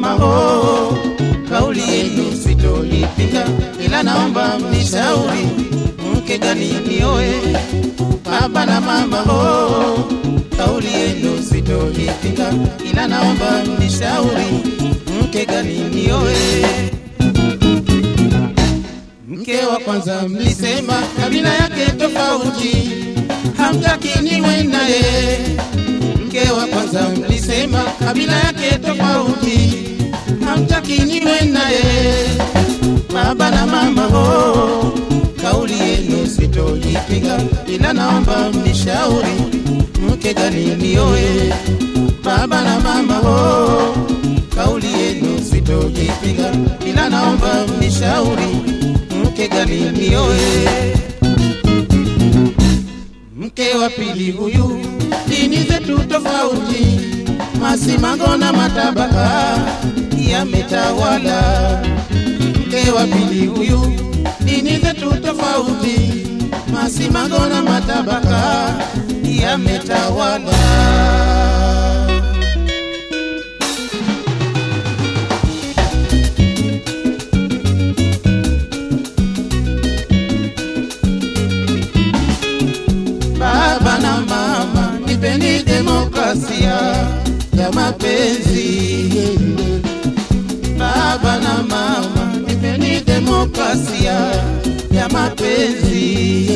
mama ho, kauli yenu sitoipinga, ila naomba mnishauri mke gani nioe. Baba na mama ho, kauli yenu sitoipinga, ila naomba mnishauri mke gani nioe. Mke wa kwanza mlisema kabila yake tofauti, hamtaki niwe naye. Mke wa kwanza mlisema kabila yake tofauti, hamtaki niwe naye. Baba na mama ho, kauli yenu sitoipinga, ila naomba mnishauri mke gani nioe. Baba na mama ho, kauli yenu sitoipinga, ila naomba mnishauri mke gani nioe. Mke wa pili huyu, dini zetu tofauti, masimango na matabaka yametawala. Mke wa pili huyu, dini zetu tofauti, masimango na matabaka yametawala. Baba na mama, nipeni demokrasia ya mapenzi. Baba na mama, nipeni demokrasia ya mapenzi.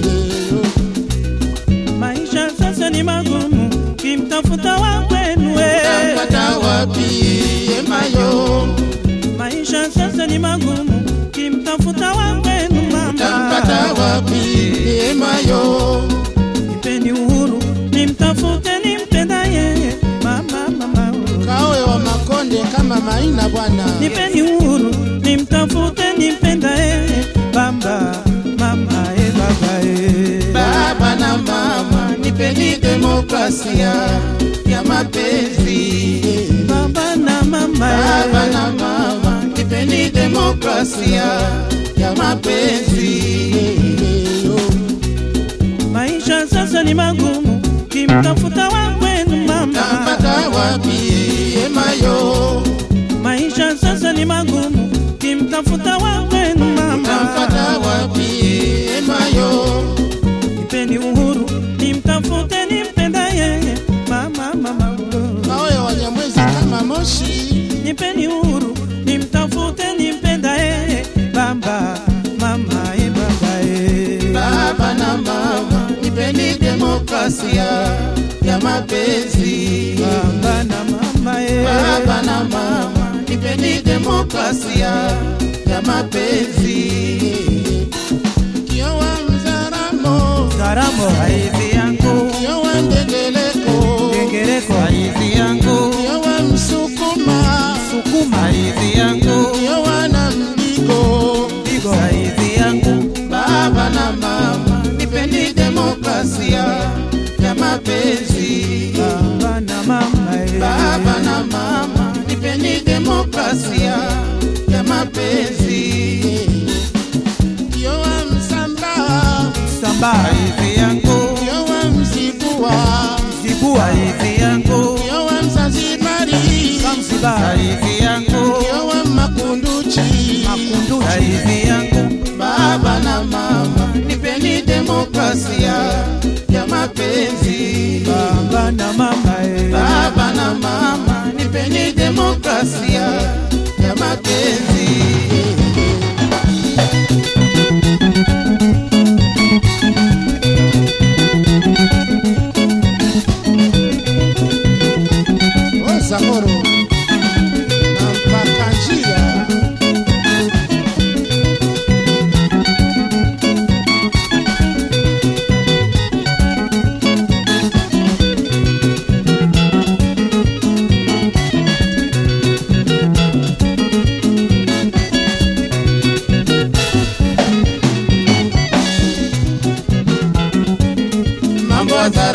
Maisha sasa ni magumu, kimtafuta wa kwenu we. Tampata wapi emayo? Maisha sasa ni magumu, kimtafuta wa kwenu Tampata mama. wapi emayo? Nipeni uhuru, nimtafute nimpendaye mama mama. Kawe wa makonde kama maina bwana. Nipeni uhuru, nimtafute nimpendaye bamba mama e baba e. Baba na mama, nipeni demokrasia ya mapenzi. Baba na mama e. Baba na mama, nipeni demokrasia ya mapenzi. Maisha sasa ni magumu, kimtafuta wa kwenu mama. Tampata wapi emayo? Maisha sasa ni magumu, kimtafuta wa kwenu mama. Tampata wapi emayo? Nipeni uhuru, nimtafute nimpendaye mama mama. Kawe wanyamwezi kama moshi. Nipeni uhuru, nimtafute nimpendaye baba mama e baba e. Baba na mama, nipeni demokrasia ya mapenzi. Baba na mama e. Baba na mama, nipeni demokrasia ya mapenzi. Kiowa mzaramo, Karamo haizi yangu, kiowa ndegeleko, kengereko haizi yangu, kiowa msukuma, sukuma haizi yangu, kiowa na mdigo. digo haizi yangu. Baba na mama, nipeni demokrasia ya mapenzi. Baba na mama e. Baba na mama, nipeni demokrasia ya mapenzi. Kiowa msamba, Samba haizi yangu, kiowa mzibua, dibu haizi yangu, kiowa mzanzibari, Zanzibar haizi yangu, kiowa makunduchi. Makunduchi haizi yangu. Baba na mama, nipeni demokrasia ya mapenzi. Baba na mama e. Baba na mama, nipeni demokrasia ya mapenzi. Ozamoro na mpaka njia mambo ya